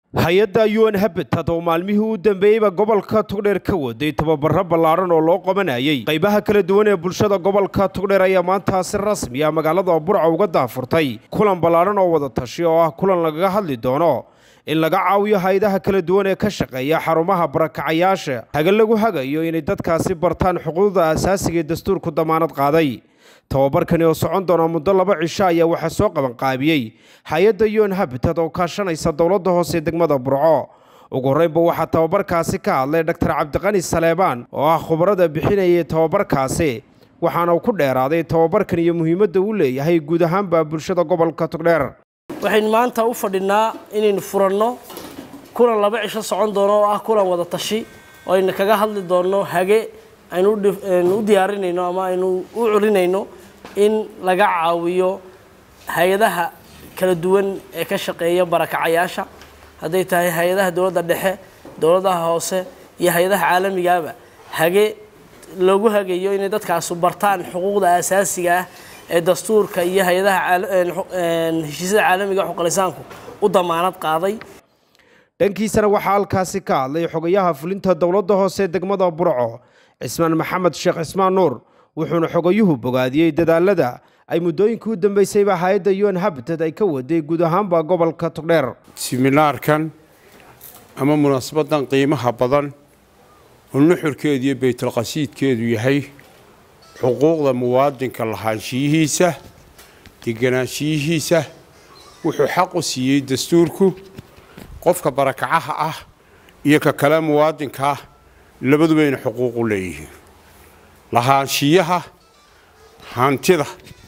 hay-adda un habitat oo maalmihii u dambeeyeyba gobolka togdheer ka waday tababaro ballaadhan oo loo qabanayay qaybaha kala duwan ee bulshada gobolka togdheer ayaa maanta si rasmi ah magaalada burca uga daafurtay kulan ballaadhan oo wada tashi oo ah kulan lagaga hadli doono in laga caawiyo hay-adaha kala duwan ee ka shaqeeya xarumaha barakacayaasha haga lagu hagayo inay dadkaasi bartaan xuquuqda asaasiga ee dastuurku damaanad qaaday tababarkani oo socon doona muddo laba cisho ayaa waxaa soo qabanqaabiyey hay-adda un habitat oo kaashanaysa dowladda hoose degmada burco ugu horreynba waxaa tababarkaasi ka hadlay dhaktar cabdiqani saleebaan oo ah khubarada bixinayay tababarkaasi waxaana uu ku dheeraaday tababarkan iyo muhiimadda uu leeyahay guud ahaanba bulshada gobolka togdheer waxaynu maanta u fadhinaa inaynu furanno kulan laba cisho socon doono oo ah kulan wada tashi oo aynu kaga hadli doonno hage aynu u diyaarinayno ama aynu u culinayno in laga caawiyo hay-adaha kala duwan ee ka shaqeeya barakacayaasha hadday tahay hay-adaha dowladda dhexe dowladaha hoose iyo hay-adaha caalamigaaba hage loogu hagayo inay dadkaasu bartaan xuquuqda asaasiga ah ee dastuurka iyo hay-adaha heshiisyada caalamiga xuqulisaanku u damaanad qaaday dhankiisana waxaa halkaasi ka hadlay xogayaha fulinta dowladda hoose degmada burco cismaan maxamed sheekh cismaan nuur wuxuuna xogayuhu bogaadiyey dadaalada ay muddooyinkii u dambeysayba hay-adda un habitat ay ka waday guud ahaanba gobolka togdheer siminaarkan ama munaasabadan qiimaha badan oo nuxurkeedu iyo baytalqasiidkeedu yahay xuquuqda muwaadinka lahaanshiyihiisa deganaanshiyihiisa wuxuu xaq u siiyey dastuurku qofka barakacaha ah iyo ka kale muwaadinka ah labadubayna xuquuq u leeyihiin lahaanshiyaha hantida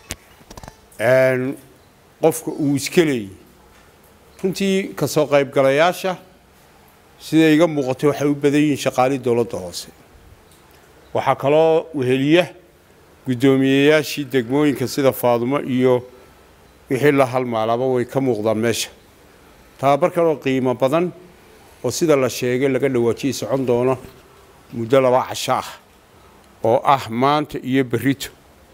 qofka uu iska leeyahy runtii ka soo qaybgalayaasha siday iga muuqatay waxay u badan yihiin shaqaalii dowladda hoose waxaa kaloo weheliya guddoomiyeyaashii degmooyinka sida faadumo iyo wixii la halmaalaba way ka muuqdaan meesha tababarkan oo qiimo badan oo sida la sheegay laga dhawaajiyay socon doono muddo laba casho ah oo ah maanta iyo berrito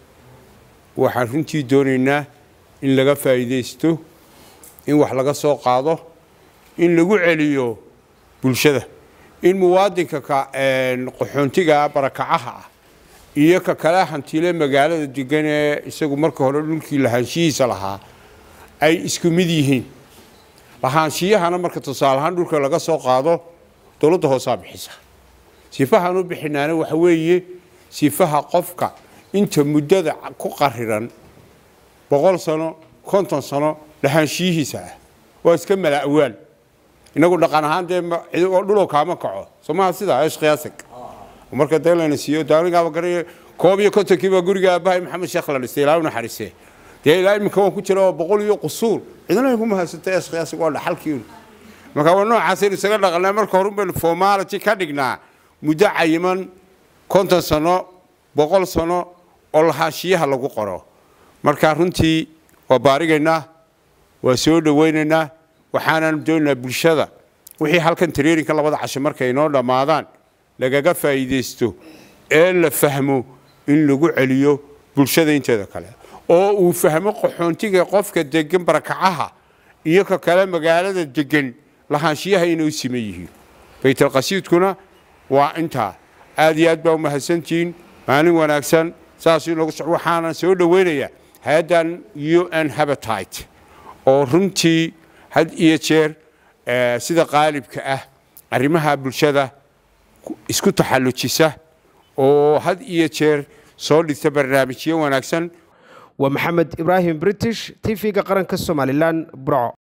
waxaan runtii doonaynaa in laga faa'iidaysto in wax laga soo qaado in lagu celiyo bulshada in muwaadinka qaxoontiga barakacaha ah iyo ka kale hantile magaalada degan ee isagu marka hore dhulkii lahaanshihiisa lahaa ay isku mid yihiin lahaanshiyahana marka tusaale ahaan dhulka laga soo qaado dowladda hoosaa bixisa sifahaan u bixinaana waxa weeye sifaha qofka inta muddada ku qariran boqol sano konton sano lahaanshiyihiisa ah waa iska mala'waal inagu dhaqan ahaan dee dhulow kaama kaco somaha sidaa eesh qiyaasig marka dee layna siiyo daanigaaba garay koob iyo kontonkiiba guriga aabbahay maxamed sheekh la dhistay ilaa u naxariisee dee ilaa iminka waan ku jira oo boqol iyo qusuur cidna iguma haysata eesh qiyaasig waa dhaxalkiinu marka waa noocaasaynu isaga dhaqanaa marka horun baynu formality ka dhignaa muddo cayiman konton sano boqol sano oo lahaanshiyaha lagu qoro marka runtii waa baarigaynaa waa soo dhowaynaynaa waxaanan doonaynaa bulshada wixii halkan tareerinka labada casho markay inoo dhammaadaan lagaga faa'iidaysto ee la fahmo in lagu celiyo bulshada inteeda kale oo uu fahmo qaxoontiga qofka degan barakacaha iyo ka kale magaalada degan lahaanshiyaha inay u siman yihiin baytalqasiidkuna waa intaa aad iyo aad baa u mahadsantihiin maalin wanaagsan saas inoogu soc waxaanan soo dhowaynayaa hay-addan un habitat oo runtii had iyo jeer sida qaalibka ah arrimaha bulshada isku taxallujisa oo had iyo jeer soo dhigta barnaamijyo wanaagsan waa maxamed ibraahim british t v-ga qaranka somalilan burco